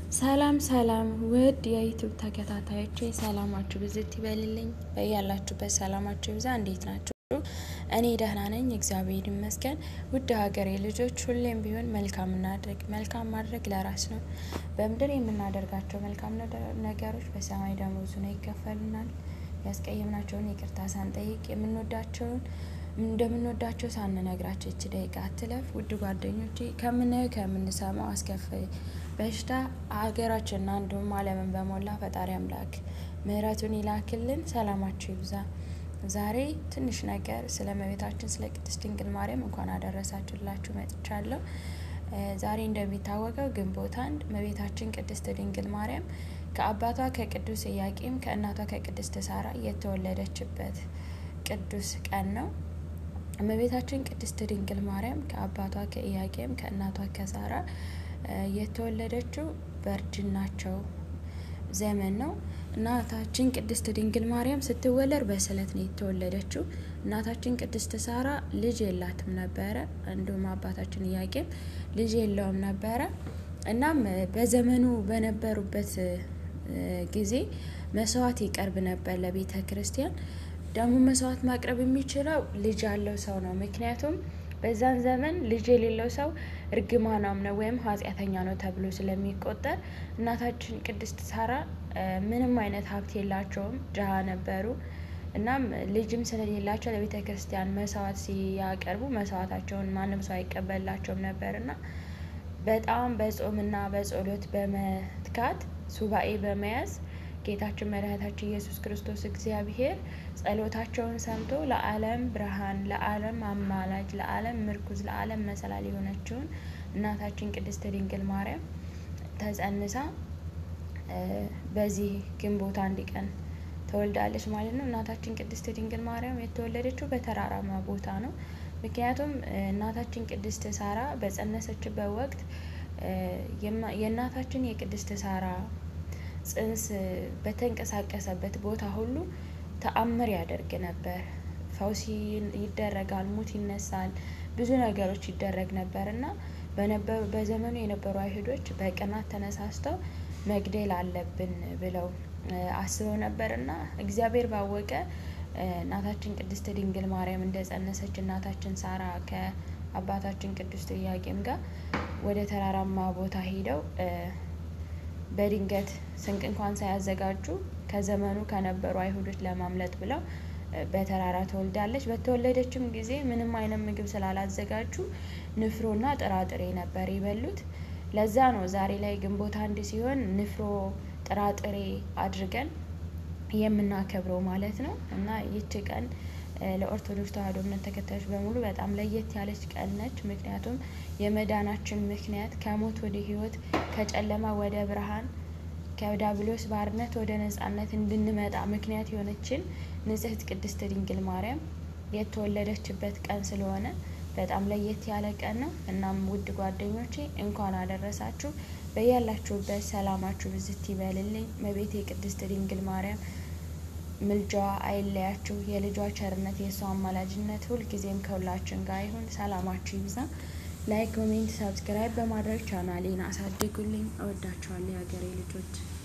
ሰላም ሰላም ውድ የዩቱብ ተከታታዮቼ ሰላማችሁ ብዝት ይበልልኝ። በያላችሁበት ሰላማችሁ ይብዛ። እንዴት ናችሁ? እኔ ደህና ነኝ፣ እግዚአብሔር ይመስገን። ውድ ሀገሬ ልጆች ሁሌም ቢሆን መልካም እናድርግ። መልካም ማድረግ ለራስ ነው። በምድር የምናደርጋቸው መልካም ነገሮች በሰማይ ደመወዙ ነው ይከፈሉናል። ያስቀየምናቸውን ይቅርታ ሳንጠይቅ የምንወዳቸውን እንደምንወዳቸው ሳንነግራቸው ይች ደቂቃ አትለፍ። ውድ ጓደኞቼ ከምናየው ከምንሰማው አስከፊ በሽታ ሀገራችንና እንዲሁም ዓለምን በሞላ ፈጣሪ አምላክ ምሕረቱን ይላክልን። ሰላማችሁ ይብዛ። ዛሬ ትንሽ ነገር ስለ እመቤታችን ስለ ቅድስት ድንግል ማርያም እንኳን አደረሳችሁላችሁ መጥቻለሁ። ዛሬ እንደሚታወቀው ግንቦት አንድ እመቤታችን ቅድስት ድንግል ማርያም ከአባቷ ከቅዱስ ኢያቄም ከእናቷ ከቅድስት ሳራ የተወለደችበት ቅዱስ ቀን ነው። እመቤታችን ቅድስት ድንግል ማርያም ከአባቷ ከኢያቄም ከእናቷ ከሳራ የተወለደችው በእርጅናቸው ዘመን ነው። እናታችን ቅድስት ድንግል ማርያም ስትወለድ በስለት ነው የተወለደችው። እናታችን ቅድስት ሳራ ልጅ የላትም ነበረ፣ እንዲሁም አባታችን ኢያቄም ልጅ የለውም ነበረ። እናም በዘመኑ በነበሩበት ጊዜ መስዋዕት ይቀርብ ነበር ለቤተ ክርስቲያን። ደግሞ መስዋዕት ማቅረብ የሚችለው ልጅ ያለው ሰው ነው። ምክንያቱም በዛን ዘመን ልጅ የሌለው ሰው እርግማናም ነው ወይም ኃጢአተኛ ነው ተብሎ ስለሚቆጠር እናታችን ቅድስት ሳራ ምንም አይነት ሀብት የላቸውም፣ ድሃ ነበሩ። እናም ልጅም ስለሌላቸው ለቤተ ክርስቲያን መስዋዕት ሲያቀርቡ መስዋዕታቸውን ማንም ሰው አይቀበላቸውም ነበር እና በጣም በጾምና በጸሎት በመትጋት ሱባኤ በመያዝ ጌታችን መድኃኒታችን ኢየሱስ ክርስቶስ እግዚአብሔር ጸሎታቸውን ሰምቶ ለዓለም ብርሃን፣ ለዓለም አማላጅ፣ ለዓለም ምርኩዝ፣ ለዓለም መሰላል የሆነችውን እናታችን ቅድስት ድንግል ማርያም ተጸንሳ በዚህ ግንቦት አንድ ቀን ተወልዳለች ማለት ነው። እናታችን ቅድስት ድንግል ማርያም የተወለደችው በተራራማ ቦታ ነው። ምክንያቱም እናታችን ቅድስት ሳራ በጸነሰችበት ወቅት የእናታችን የቅድስት ሳራ ጽንስ በተንቀሳቀሰበት ቦታ ሁሉ ተአምር ያደርግ ነበር። ፈውስ ይደረጋል፣ ሙት ይነሳል፣ ብዙ ነገሮች ይደረግ ነበር እና በዘመኑ የነበሩ አይሁዶች በቅናት ተነሳስተው መግደል አለብን ብለው አስበው ነበር እና እግዚአብሔር ባወቀ እናታችን ቅድስት ድንግል ማርያም እንደጸነሰች እናታችን ሳራ ከአባታችን ቅዱስ ኢያቄም ጋር ወደ ተራራማ ቦታ ሄደው በድንገት ስንቅ እንኳን ሳያዘጋጁ ከዘመኑ ከነበሩ አይሁዶች ለማምለጥ ብለው በተራራ ተወልዳለች። በተወለደችም ጊዜ ምንም አይነት ምግብ ስላላዘጋጁ ንፍሮና ጥራጥሬ ነበር የበሉት። ለዛ ነው ዛሬ ላይ ግንቦት አንድ ሲሆን ንፍሮ ጥራጥሬ አድርገን የምናከብረው ማለት ነው እና ይቺ ቀን ለኦርቶዶክስ ተዋሕዶ እምነት ተከታዮች በሙሉ በጣም ለየት ያለች ቀን ነች። ምክንያቱም የመዳናችን ምክንያት ከሞት ወደ ሕይወት ከጨለማ ወደ ብርሃን ከዲያብሎስ ባርነት ወደ ነጻነት እንድንመጣ ምክንያት የሆነችን ንጽሕት ቅድስት ድንግል ማርያም የተወለደችበት ቀን ስለሆነ በጣም ለየት ያለ ቀን ነው። እናም ውድ ጓደኞቼ እንኳን አደረሳችሁ። በያላችሁበት ሰላማችሁ ብዝት ይበልልኝ። መቤቴ ቅድስት ድንግል ማርያም ምልጃዋ አይለያችሁ። የልጇ ቸርነት፣ የእሷ አማላጅነት ሁልጊዜም ከሁላችን ጋር ይሁን። ሰላማችሁ ይብዛ። ላይክ፣ ኮሜንት፣ ሰብስክራይብ በማድረግ ቻናሌን አሳድጉልኝ። እወዳችኋለሁ የሀገሬ ልጆች።